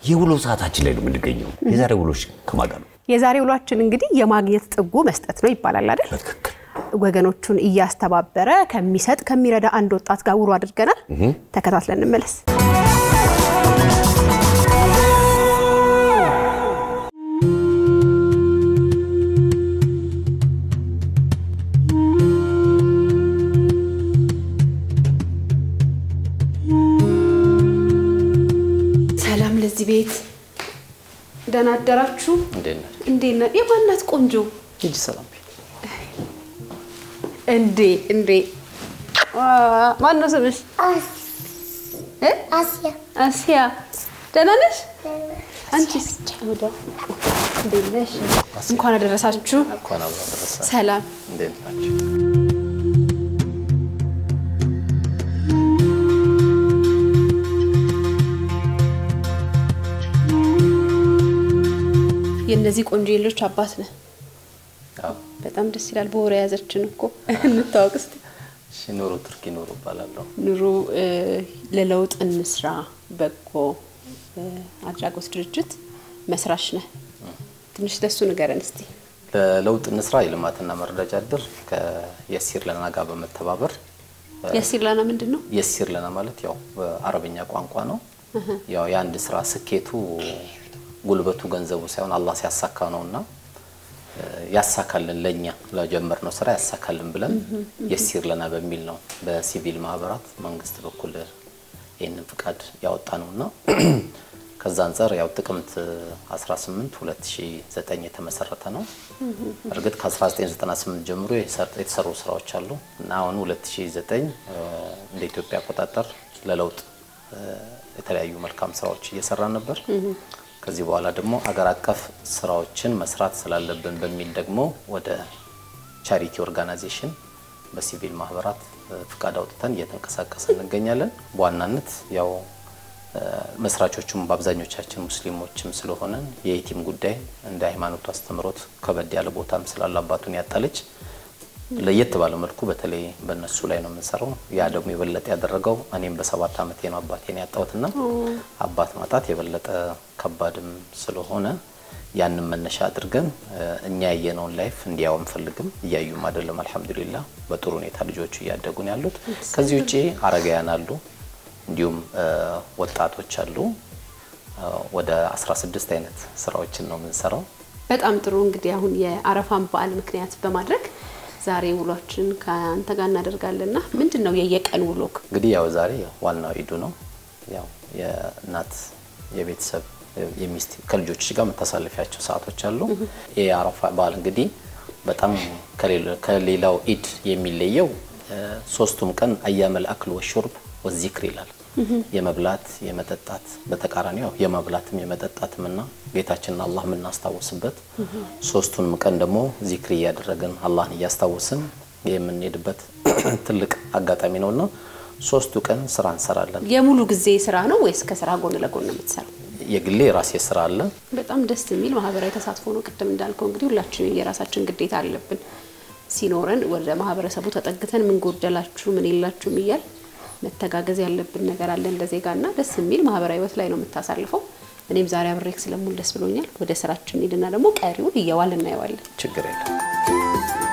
የውሎ ሰዓታችን ላይ ነው የምንገኘው። የዛሬ ውሎች ከማን ጋር ነው? የዛሬ ውሏችን እንግዲህ የማግኘት ጥጉ መስጠት ነው ይባላል አይደል? በትክክል ወገኖቹን እያስተባበረ ከሚሰጥ ከሚረዳ አንድ ወጣት ጋር ውሎ አድርገናል። ተከታትለን እንመለስ። ሰላም ለዚህ ቤት ደህና አደራችሁ። እንዴት ነህ? እንዴት ነህ? የማናት ቆንጆ ሂጂ ሰላም ቤት እንዴ እንዴ ማን ነው ስምሽ? እ? አስያ አሲያ ደህና ነሽ? አንቺስ? ወደ እንዴት ነሽ? እንኳን አደረሳችሁ። እንኳን አብሮ አደረሰ። ሰላም እንዴት ናቸው? የእነዚህ ቆንጆ ልጆች አባት ነህ። አዎ። በጣም ደስ ይላል። በወሬ የያዘችን እኮ እንታወቅ እስኪ። እሺ ኑሮ ቱርኪ ኑሮ እባላለሁ። ኑሮ እ፣ ለለውጥ እንስራ በጎ እ፣ አድራጎት ድርጅት መስራች ነህ። ትንሽ ለሱ ንገረን እስቲ። ለለውጥ እንስራ የልማትና መረዳጃ እድር ከየሲር ለና ጋር በመተባበር የሲር ላና ምንድን ነው? የሲር ለና ማለት ያው በአረብኛ ቋንቋ ነው። ያው የአንድ ስራ ስኬቱ ጉልበቱ ገንዘቡ ሳይሆን አላህ ሲያሳካ ነውና እ፣ ያሳካልን ለኛ ለጀመርነው ስራ ያሳካልን ብለን የሲር ለና በሚል ነው በሲቪል ማህበራት መንግስት በኩል ይህንን ፍቃድ ያወጣ ነውና ከዛ አንጻር ያው ጥቅምት 18 2009 የተመሰረተ ነው። እርግጥ ከ1998 ጀምሮ የሰር- የተሰሩ ስራዎች አሉ እና አሁን 2009 እ፣ እንደ ኢትዮጵያ አቆጣጠር ለለውጥ እ፣ የተለያዩ መልካም ስራዎች እየሰራን ነበር። ከዚህ በኋላ ደግሞ አገር አቀፍ ስራዎችን መስራት ስላለብን በሚል ደግሞ ወደ ቻሪቲ ኦርጋናይዜሽን በሲቪል ማህበራት እ፣ ፍቃድ አውጥተን እየተንቀሳቀስን እንገኛለን። በዋናነት ያው እ፣ መስራቾቹም በአብዛኞቻችን ሙስሊሞችም ስለሆነን የኢቲም ጉዳይ እንደ ሃይማኖቱ አስተምሮት ከበድ ያለ ቦታም ስላለ አባቱን ያጣለች ለየት ባለ መልኩ በተለይ በእነሱ ላይ ነው የምንሰራው። ያ ደግሞ የበለጠ ያደረገው እኔም በሰባት ዓመቴ ነው አባቴን ያጣሁትና አባት ማጣት የበለጠ ከባድም ስለሆነ ያንን መነሻ አድርገን እ፣ እኛ ያየነውን ላይፍ እንዲያው አንፈልግም። እያዩም አይደለም። አልሐምዱሊላህ በጥሩ ሁኔታ ልጆቹ እያደጉ ነው ያሉት። ከዚህ ውጪ አረጋውያን አሉ፣ እንዲሁም እ፣ ወጣቶች አሉ። እ፣ ወደ 16 አይነት ስራዎችን ነው የምንሰራው። በጣም ጥሩ እንግዲህ አሁን የአረፋን በዓል ምክንያት በማድረግ ዛሬ ውሏችን ከአንተ ጋር እናደርጋለንና ምንድን ነው የየቀን ውሎክ? እንግዲህ ያው ዛሬ ያው ዋናው ኢዱ ነው። ያው የእናት የቤተሰብ የሚስት ከልጆች ጋር የምታሳልፊያቸው ሰዓቶች አሉ። ይህ የአረፋ በዓል እንግዲህ በጣም ከሌሎ- ከሌላው ኢድ የሚለየው እ፣ ሶስቱም ቀን አያመል አክል ወሹርብ ወዚክር ይላል። የመብላት የመጠጣት በተቃራኒ ያው የመብላትም የመጠጣትም እና ጌታችንን አላህ የምናስታውስበት ሶስቱንም ቀን ደግሞ ዚክር እያደረግን አላህን እያስታወስን የምንሄድበት ትልቅ አጋጣሚ ነውና ሶስቱ ቀን ስራ እንሰራለን። የሙሉ ጊዜ ስራ ነው ወይስ ከስራ ጎን ለጎን ነው የምትሰራው? የግሌ የራሴ ስራ አለ። በጣም ደስ የሚል ማህበራዊ ተሳትፎ ነው። ቅድም እንዳልከው እንግዲህ ሁላችን የራሳችን ግዴታ አለብን። ሲኖረን ወደ ማህበረሰቡ ተጠግተን ምን ጎደላችሁ፣ ምን የላችሁም እያል መተጋገዝ ያለብን ነገር አለ እንደ ዜጋና ደስ የሚል ማህበራዊ ህይወት ላይ ነው የምታሳልፈው። እኔም ዛሬ አብሬክ ስለሙል ደስ ብሎኛል። ወደ ስራችን ሄድና ደግሞ ቀሪውን እየዋል እናየዋለን። ችግር የለም።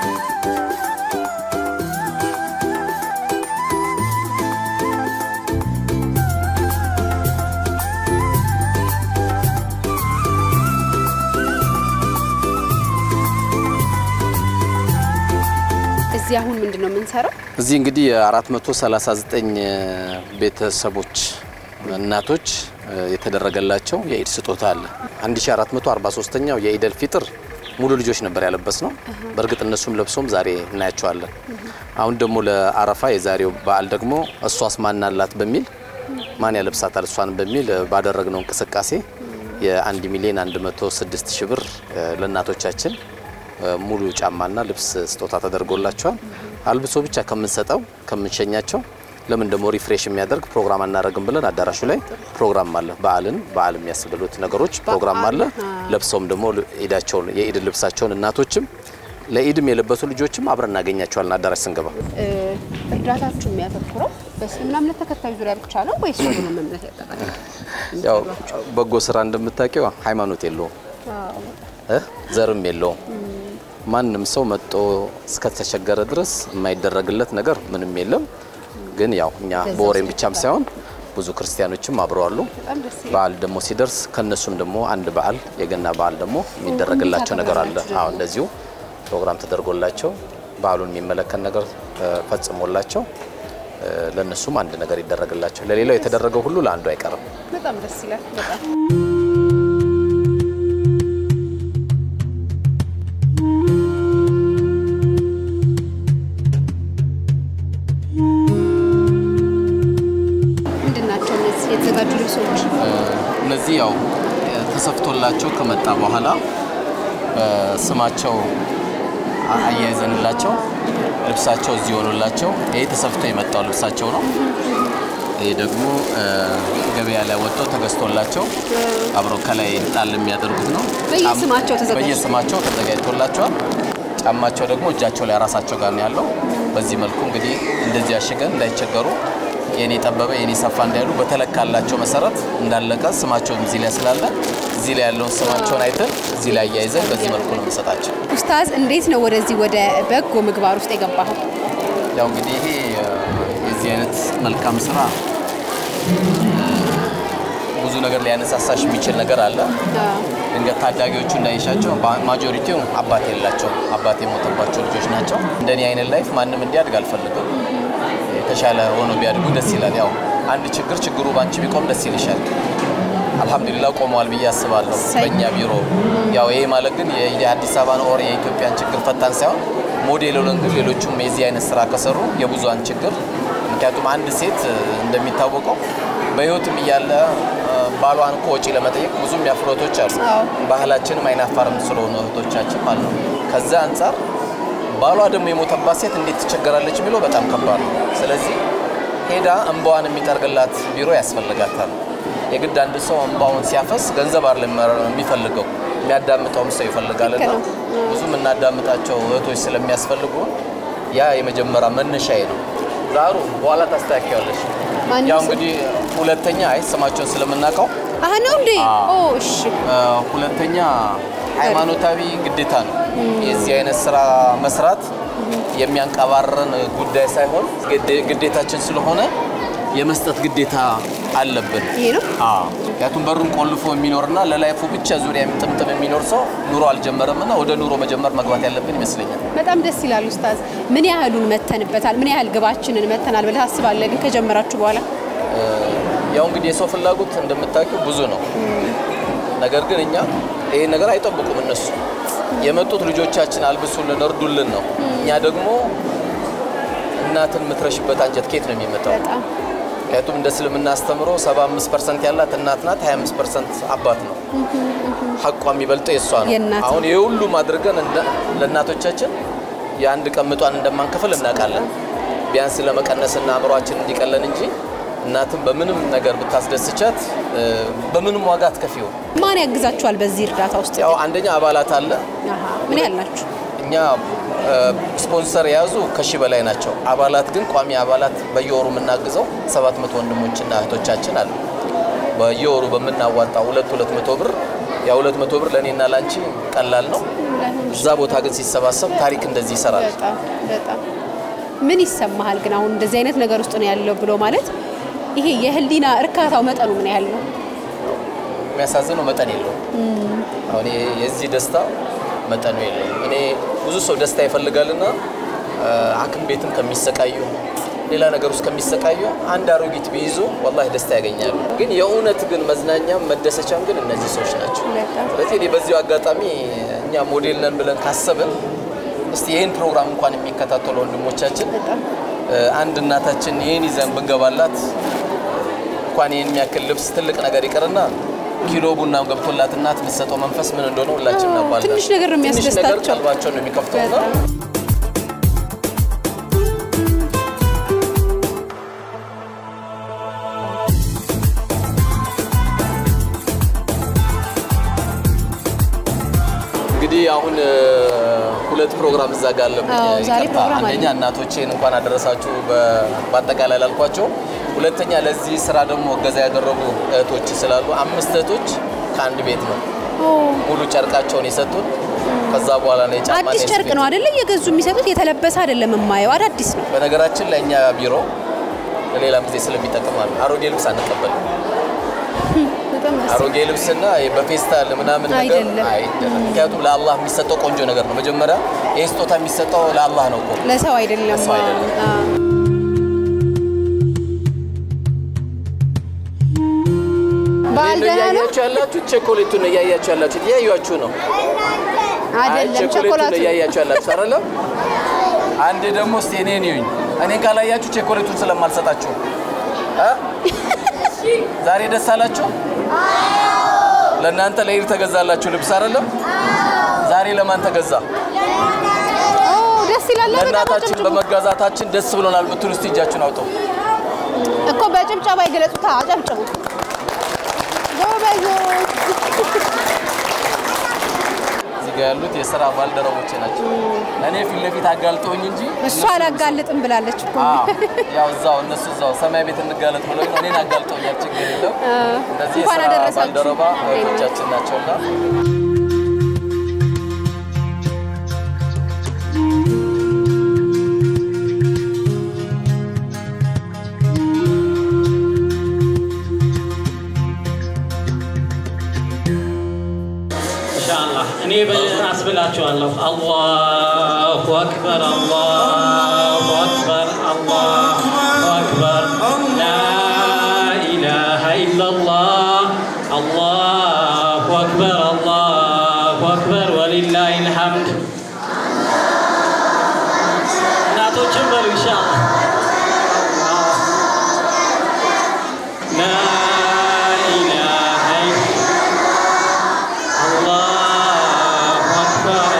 እዚህ አሁን ምንድን ነው የምንሰራው? እዚህ እንግዲህ የ439 ቤተሰቦች እናቶች እ፣ የተደረገላቸው የኢድ ስጦታ አለ። 1443ኛው የኢደል ፊጥር ሙሉ ልጆች ነበር ያለበስ ነው። በእርግጥ እነሱም ለብሶም ዛሬ እናያቸዋለን። አሁን ደግሞ ለአረፋ የዛሬው በዓል ደግሞ እሷስ ማን አላት በሚል ማን ያለብሳታል እሷን በሚል እ፣ ባደረግነው እንቅስቃሴ የ1 ሚሊዮን 106 ሺህ ብር እ፣ ለእናቶቻችን እ፣ ሙሉ ጫማና ልብስ ስጦታ ተደርጎላቸዋል። አልብሶ ብቻ ከምንሰጠው ከምንሸኛቸው ለምን ደግሞ ሪፍሬሽ የሚያደርግ ፕሮግራም አናደርግም ብለን አዳራሹ ላይ ፕሮግራም አለ። በዓልን በዓል የሚያስብሉት ነገሮች ፕሮግራም አለ። ለብሰውም ደግሞ ኢዳቸውን የኢድ ልብሳቸውን እናቶችም ለኢድም የለበሱ ልጆችም አብረን እናገኛቸዋለን አዳራሽ ስንገባ። እ፣ እርዳታችሁ የሚያተኩረው በእስልምና እምነት ተከታይ ዙሪያ ብቻ ነው ወይስ ሁሉንም እምነት ያጠቃልላል? ያው በጎ ስራ እንደምታውቂው ሃይማኖት የለውም አዎ። እ ዘርም የለውም። ማንም ሰው መጦ እስከተቸገረ ድረስ የማይደረግለት ነገር ምንም የለም። ግን ያው እኛ በወሬም ብቻም ሳይሆን ብዙ ክርስቲያኖችም አብረው አሉ። በጣም ደስ ይላል። በዓል ደግሞ ሲደርስ ከነሱም ደግሞ አንድ በዓል የገና በዓል ደግሞ የሚደረግላቸው ነገር አለ። አዎ እንደዚሁ ፕሮግራም ተደርጎላቸው በዓሉን የሚመለከት ነገር እ፣ ፈጽሞላቸው እ፣ ለእነሱም አንድ ነገር ይደረግላቸው። ለሌላው የተደረገው ሁሉ ለአንዱ አይቀርም። በጣም ደስ ይላል። በጣም ምንድን ናቸው እነዚህ የተዘጋጁ ልብሶች? እነዚህ ያው ተሰፍቶላቸው ከመጣ በኋላ በስማቸው አያይዘንላቸው ልብሳቸው እዚህ ሆኖላቸው ይሄ ተሰፍቶ የመጣው ልብሳቸው ነው። ይሄ ደግሞ እ፣ ገበያ ላይ ወጥቶ ተገዝቶላቸው አብረው ከላይ ጣል የሚያደርጉት ነው። በየስማቸው ተዘጋጅቶ? በየስማቸው ተዘጋጅቶላቸዋል። ጫማቸው ደግሞ እጃቸው ላይ ራሳቸው ጋር ነው ያለው። በዚህ መልኩ እንግዲህ እንደዚህ አሽገን እንዳይቸገሩ የኔ ጠበበ የኔ ሰፋ እንዳይሉ በተለካላቸው መሰረት እንዳለቀ ስማቸውም እዚህ ላይ ስላለ እዚህ ላይ ያለውን ስማቸውን አይተን እዚህ ላይ አያይዘን በዚህ መልኩ ነው የምንሰጣቸው። ኡስታዝ እንዴት ነው ወደዚህ ወደ በጎ ምግባር ውስጥ የገባኸው? ያው እንግዲህ ይሄ እ፣ የዚህ አይነት መልካም ስራ እ፣ ብዙ ነገር ሊያነሳሳሽ የሚችል ነገር አለ። ድንገት ታዳጊዎቹ እንዳይሻቸው ማጆሪቲው አባት የላቸውም። አባት የሞተባቸው ልጆች ናቸው። እንደኔ አይነት ላይፍ ማንም እንዲያድግ አልፈልግም። የተሻለ ሆኖ ቢያድጉ ደስ ይላል። ያው አንድ ችግር ችግሩ ባንቺ ቢቆም ደስ ይልሻል። አልሐምዱሊላህ ቆመዋል ብዬ አስባለሁ በእኛ ቢሮ። ያው ይሄ ማለት ግን የ- የአዲስ አበባን ኦር የኢትዮጵያን ችግር ፈታን ሳይሆን ሞዴል ሆነን ግን ሌሎቹም የዚህ አይነት ስራ ከሰሩ የብዙሃን ችግር ምክንያቱም አንድ ሴት እ፣ እንደሚታወቀው በህይወትም እያለ እ፣ ባሏን እኮ ወጪ ለመጠየቅ ብዙ የሚያፍሩ እህቶች አሉ። አዎ። ባህላችንም አይናፋርም ስለሆኑ እህቶቻችን ማለት ነው። ከዛ አንጻር ባሏ ደግሞ የሞተባት ሴት እንዴት ትቸገራለች የሚለው በጣም ከባድ ነው። ስለዚህ ሄዳ እንባዋን የሚጠርግላት ቢሮ ያስፈልጋታል። የግድ አንድ ሰው እንባውን ሲያፈስ ገንዘብ አይደለም የሚፈልገው የሚያዳምጠውም ሰው ይፈልጋልና ልክ ነው። ብዙ የምናዳምጣቸው እህቶች ስለሚያስፈልጉ ያ የመጀመሪያ መነሻዬ ነው። ዛሩ በኋላ ታስተካክያለሽ። ማንም ያው ሰው- እንግዲህ ሁለተኛ አይ ስማቸውን ስለምናውቀው አህ ነው እንዴ? ኦ እሺ። እ፣ ሁለተኛ ሃይማኖታዊ ግዴታ ነው። የዚህ አይነት ስራ መስራት የሚያንቀባረን ጉዳይ ሳይሆን ግዴ- ግዴታችን ስለሆነ የመስጠት ግዴታ አለብን። ይሄ ነው አዎ፣ ምክንያቱም በሩን ቆልፎ የሚኖርና ለላይፉ ብቻ ዙሪያ ጥምጥም የሚኖር ሰው ኑሮ አልጀመረምና ወደ ኑሮ መጀመር መግባት ያለብን ይመስለኛል። በጣም ደስ ይላል ኡስታዝ። ምን ያህሉን መተንበታል? ምን ያህል ግባችንን መተናል ብለህ ታስባለህ? ግን ከጀመራችሁ በኋላ ያው እንግዲህ የሰው ፍላጎት እንደምታውቂው ብዙ ነው። ነገር ግን እኛ ይሄን ነገር አይጠብቁም። እነሱ የመጡት ልጆቻችን አልብሱልን፣ እርዱልን ነው። እኛ ደግሞ እናትን የምትረሽበት አንጀት ኬት ነው የሚመጣው? በጣም ምክንያቱም እንደ እስልምና አስተምሮ 75 ፐርሰንት ያላት እናት ናት፣ 25 ፐርሰንት አባት ነው። ሀቋ የሚበልጠው የእሷ ነው። የእናት ነው። አሁን ይህ ሁሉም አድርገን እንደ- ለእናቶቻችን የአንድ ቀን ምጧን እንደማንከፍል እናውቃለን። ቢያንስ ለመቀነስና አእምሯችን እንዲቀለን እንጂ እናትም በምንም ነገር ብታስደስቻት እ፣ በምንም ዋጋ አትከፊው። ማን ያግዛችኋል በዚህ እርዳታ ውስጥ? ያው አንደኛ አባላት አለ። አሃ ምን ያህል ናችሁ? እኛ እ፣ ስፖንሰር የያዙ ከሺህ በላይ ናቸው። አባላት ግን ቋሚ አባላት በየወሩ የምናግዘው ሰባት መቶ ወንድሞችና እህቶቻችን አሉ። በየወሩ በምናዋጣው ሁለት ሁለት መቶ ብር ያ ሁለት መቶ ብር ለእኔና ላንቺ ቀላል ነው። እዛ ቦታ ግን ሲሰባሰብ ታሪክ እንደዚህ ይሰራል። በጣም በጣም ምን ይሰማሃል ግን አሁን እንደዚህ አይነት ነገር ውስጥ ነው ያለው ብሎ ማለት ይሄ የህሊና እርካታው መጠኑ ምን ያህል ነው? የሚያሳዝነው መጠን የለውም። አሁን ይሄ የዚህ ደስታ መጠኑ የለውም። እኔ ብዙ ሰው ደስታ ይፈልጋልና እ፣ ሐኪም ቤትም ከሚሰቃዩ ሌላ ነገር ውስጥ ከሚሰቃዩ አንድ አሮጊት ቢይዙ ወላሂ ደስታ ያገኛሉ። ግን የእውነት ግን መዝናኛም መደሰቻም ግን እነዚህ ሰዎች ናቸው። በጣም ስለዚህ እኔ በዚሁ አጋጣሚ እኛ ሞዴል ነን ብለን ካሰብን እስቲ ይህን ፕሮግራም እንኳን የሚከታተሉ ወንድሞቻችን በጣም እ፣ አንድ እናታችን ይህን ይዘን ብንገባላት እንኳን ይህን የሚያክል ልብስ ትልቅ ነገር ይቅርና ኪሎ ቡና ገብቶላት እናት የምትሰጠው መንፈስ ምን እንደሆነ ሁላችን አዎ፣ እናውቃለን። ትንሽ ነገር ነው ትንሽ ነገር የሚያስደስታቸው። ቀልባቸውን ነው የሚከፍተውና በጣም እንግዲህ አሁን እ፣ ሁለት ፕሮግራም እዛ ጋር አለብኝ። አዎ፣ ዛሬ ይቅርታ። ፕሮግራም አለ። አንደኛ እናቶቼን እንኳን አደረሳችሁ በ- በአጠቃላይ ላልኳቸው፣ ሁለተኛ ለዚህ ስራ ደግሞ እገዛ ያደረጉ እህቶች ስላሉ አምስት እህቶች ከአንድ ቤት ነው ሙሉ ጨርቃቸውን የሰጡን። ከዛ በኋላ ነው የጫማ አዲስ ጨርቅ ነው አይደለ? እየገዙ የሚሰጡት የተለበሰ አይደለም የማየው፣ አዳዲስ ነው። በነገራችን ለእኛ ቢሮ ለሌላም ጊዜ ስለሚጠቅም አለ አሮጌ ልብስ አንቀበልም። በጣም ደስ አሮጌ ልብስና በፌስታል ምናምን ነገር አይደለም። አይደለም። ምክንያቱም ለአላህ የሚሰጠው ቆንጆ ነገር ነው። መጀመሪያ ይህ ስጦታ የሚሰጠው ለአላህ ነው እኮ ለሰው አይደለም። ለሰው አይደለም። አዎ። በዓል ደህና ነው እያያችሁ ያላችሁ ቸኮሌቱን ነው እያያችሁ ያላችሁ እያያችሁ ነው። አይ አይደለም? ቸኮሌቱን ቸኮላቱ ነው እያያችሁ ያላችሁ አይደለም። አንዴ ደግሞ እስቲ እኔን ይዩኝ። እኔን ካላያችሁ ቸኮሌቱን ስለማልሰጣችሁ እ? ዛሬ ደስ አላችሁ? ለእናንተ ለኢድ ተገዛላችሁ ልብስ አይደለም? ዛሬ ለማን ተገዛ? ኦ ደስ ይላል። በጣም ለእናታችን አጨብጭቡ በመጋዛታችን ደስ ብሎናል ብትሉ እስቲ እጃችሁን አውጡ። እኮ በጭብጨባ ይገለጹታ። አጨብጭቡ ጎበዞች። እዚህ ጋር ያሉት የስራ ባልደረቦቼ ናቸው። እኔ ፊት ለፊት አጋልጠውኝ እንጂ እሷ አላጋልጥም ብላለች እኮ። አዎ፣ ያው እዛው እነሱ እዛው ሰማይ ቤት እንጋለጥ ብለው እኔን አጋልጠውኛል። ችግር የለው። እነዚህ እንኳን የስራ አደረሳችሁ። ባልደረባ እህቶቻችን ናቸውና ኢንሻአላህ እኔ አስብላችኋለሁ። አላሁ አክበር አላሁ አክበር አላሁ አክበር ላኢላሃ ኢለላህ አላሁ አክበር አላሁ አክበር ወሊላሂል ሐምድ። እናቶችን በሉ ኢንሻአላህ ላኢላሃ አላሁ አክበር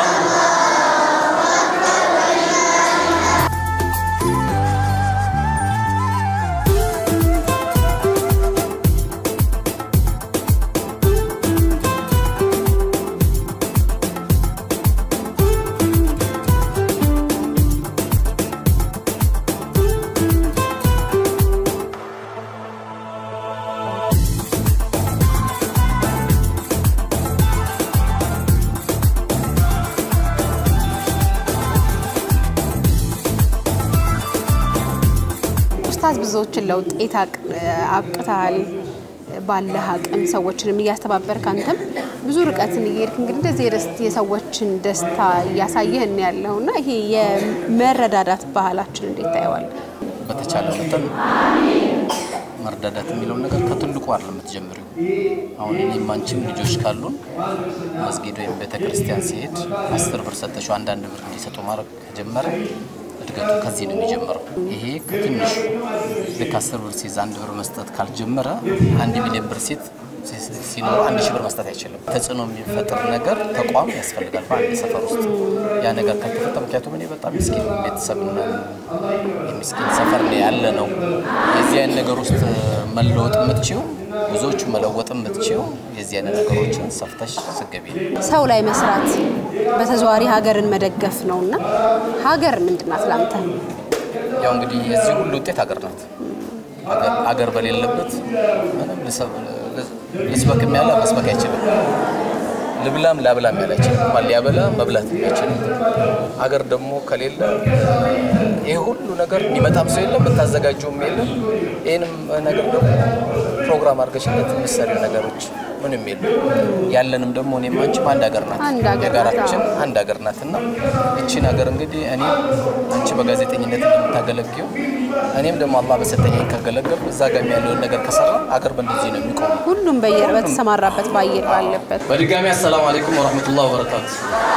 ኡስታዝ ብዙዎችን ለውጤት አቅ- አብቅተሃል። ባለህ አቅም ሰዎችንም እያስተባበርክ አንተም ብዙ ርቀትን እየሄድክ እንግዲህ እንደዚህ የደስ- የሰዎችን ደስታ እያሳየህን ያለው እና ይሄ የመረዳዳት ባህላችን እንዴት ታየዋል? በተቻለ መጠን መርዳዳት የሚለውን ነገር ከትልቁ አይደለም የምትጀምሪው። አሁን እኔም አንቺም ልጆች ካሉን መስጊድ ወይም ቤተ ክርስቲያን ሲሄድ አስር ብር ሰጠችው አንዳንድ ብር እንዲሰጡ ማድረግ ከጀመረ እድገቱ ከዚህ ነው የሚጀምረው። ይሄ ከትንሹ ልክ አስር ብር ሲይዝ አንድ ብር መስጠት ካልጀመረ አንድ ሚሊዮን ብር ሴት ሲኖር አንድ ሺህ ብር መስጠት አይችልም። ተጽዕኖ የሚፈጥር ነገር ተቋም ያስፈልጋል በአንድ ሰፈር ውስጥ ያ ነገር ካልተፈጠረ፣ ምክንያቱም እኔ በጣም ምስኪን ቤተሰብ እና የምስኪን ሰፈር ነው ያለ ነው። የዚህ አይነት ነገር ውስጥ መለወጥ የምትችው ብዙዎቹ መለወጥ የምትችው የዚህ አይነት ነገሮችን ሰፍተሽ ስገቢ ነው። ሰው ላይ መስራት በተዘዋዋሪ ሀገርን መደገፍ ነው እና ሀገር ምንድን ናት ለአንተ? ያው እንግዲህ የዚህ ሁሉ ውጤት ሀገር ናት። ሀገር- ሀገር በሌለበት ምንም ልሰብ- ልስበክም ያለ መስበክ አይችልም። ልብላም ላብላም ያለ አይችልም። እንኳን ሊያበላ መብላት አይችልም። ሀገር ደግሞ ከሌለ ይህ ሁሉ ነገር የሚመጣም ሰው የለም፣ የምታዘጋጀውም የለም። ይህንም ነገር ደግሞ ፕሮግራም አድርገሽለት የምትሰሪው ነገሮች ምንም የለም። ያለንም ደግሞ እኔም አንቺም አንድ ሀገር ናት። አንድ ሀገር ናት፣ የጋራችን አዎ። አንድ ሀገር ናት እና ይቺን ሀገር እንግዲህ እኔ አንቺ በጋዜጠኝነት እንደምታገለግው እኔም ደግሞ አላህ በሰጠኝ ካገለገል እዛ ጋር ያለውን ነገር ከሰራ አገር በእንደዚህ ነው የሚቆመው። ሁሉም በየ- በተሰማራበት በአየር ባለበት በድጋሚ አሰላሙ አለይኩም ወረህመቱላህ ወበረካቱ።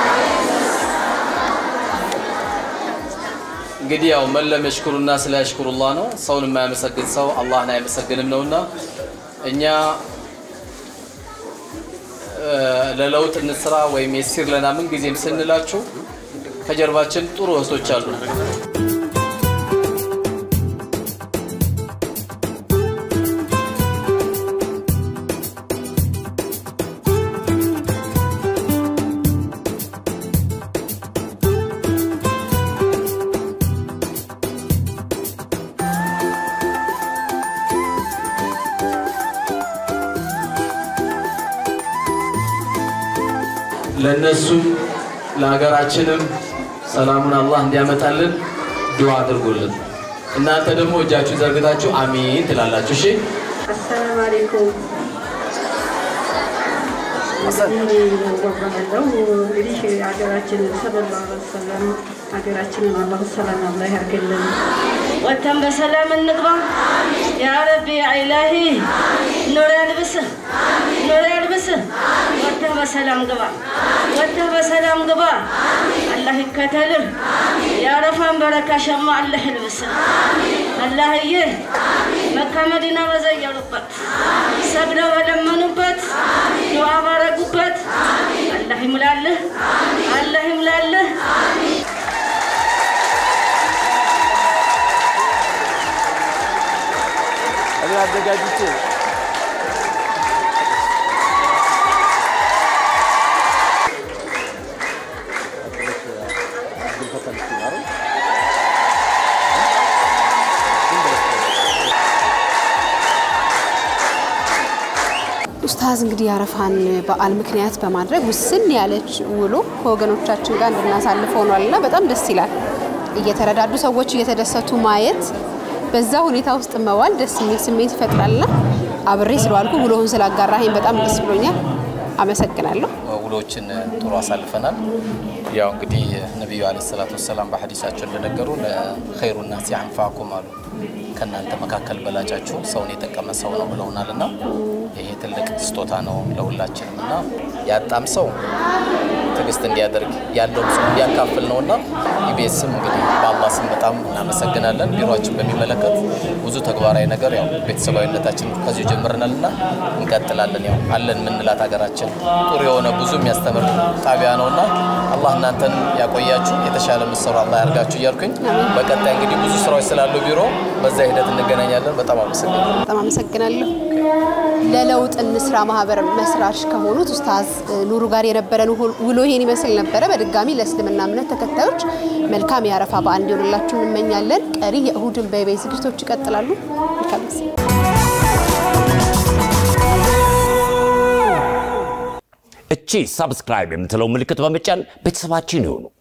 እንግዲህ ያው መለም የሽኩሩና ስለ ያሽኩሩላህ ነው። ሰውን የማያመሰግን ሰው አላህን አይመሰግንም ነውና እኛ እ፣ ለለውጥ እንስራ ወይም የሲር ለና ምን ጊዜም ስንላችሁ ከጀርባችን ጥሩ እህቶች አሉ። ለእነሱም ለሀገራችንም ሰላሙን አላህ እንዲያመጣልን ዱዓ አድርጉልን። እናንተ ደግሞ እጃችሁ ዘርግታችሁ አሚን ትላላችሁ። እሺ አሰላሙ አለይኩም። ወባለው እንግዲህ ሀገራችንን ሰለላሁ ዐለይሂ ወሰለም ሀገራችንን አላሁ ሰላም አላህ ያርግልን። ወተን በሰላም እንግባ ያ ረቢ ያ ኢላሂ ኑር ያልብስህ ኑር ያልብስህ። ወተህ በሰላም ግባ ወተህ በሰላም ግባ። አላህ ይከተልህ። የአረፋን በረካ ሸማ አላህ ይልብስህ። አላህዬ መካ መዲና በዘየሩበት ሰግደው በለመኑበት ዱዓ ባረጉበት አላህ ይሙላልህ፣ አላህ ይሙላልህ። ኡስታዝ እንግዲህ የአረፋን በዓል ምክንያት በማድረግ ውስን ያለች ውሎ ከወገኖቻችን ጋር እንድናሳልፍ ሆኗል እና በጣም ደስ ይላል። እየተረዳዱ ሰዎች እየተደሰቱ ማየት፣ በዛ ሁኔታ ውስጥ መዋል ደስ የሚል ስሜት ይፈጥራልና አብሬ ስለዋልኩ ውሎውን ስላጋራኸኝ በጣም ደስ ብሎኛል። አመሰግናለሁ። ውሎችን ጥሩ አሳልፈናል። ያው እንግዲህ ነቢዩ አለ ሰላቱ ወሰላም በሐዲሳቸው እንደነገሩን ኸይሩ ናሲ አንፋኩም አሉ። ከእናንተ መካከል በላጫችሁ ሰውን የጠቀመ ሰው ነው ብለውናል እና ይሄ ትልቅ ስጦታ ነው ለሁላችንም እና ያጣም ሰው ትዕግስት እንዲያደርግ ያለውም ሰው እንዲያካፍል ነው እና ኢቢኤስም እንግዲህ በአላህ ስም በጣም እናመሰግናለን። ቢሮችን በሚመለከት ብዙ ተግባራዊ ነገር ያው ቤተሰባዊነታችን ከዚሁ ጀምረናል እና እንቀጥላለን። ያው አለን ምንላት ሀገራችን ጥሩ የሆነ ብዙ የሚያስተምር ጣቢያ ነው እና አላህ እናንተን ያቆያችሁ የተሻለ ምሰሩ አላህ ያርጋችሁ እያልኩኝ በቀጣይ እንግዲህ ብዙ ስራዎች ስላሉ ቢሮ በዛ ሂደት እንገናኛለን። በጣም አመሰግናለሁ። በጣም አመሰግናለሁ። ለለውጥ እንስራ ማህበር መስራች ከሆኑት ኡስታዝ ኑሩ ጋር የነበረን ውሎ ይሄን ይመስል ነበረ። በድጋሚ ለእስልምና እምነት ተከታዮች መልካም የአረፋ በዓል እንዲሆንላችሁ እንመኛለን። ቀሪ የእሁድን በኢቢኤስ ዝግጅቶች ይቀጥላሉ። መልካም ጊዜ። እቺ ሰብስክራይብ የምትለው ምልክት በመጫን ቤተሰባችን ይሁኑ።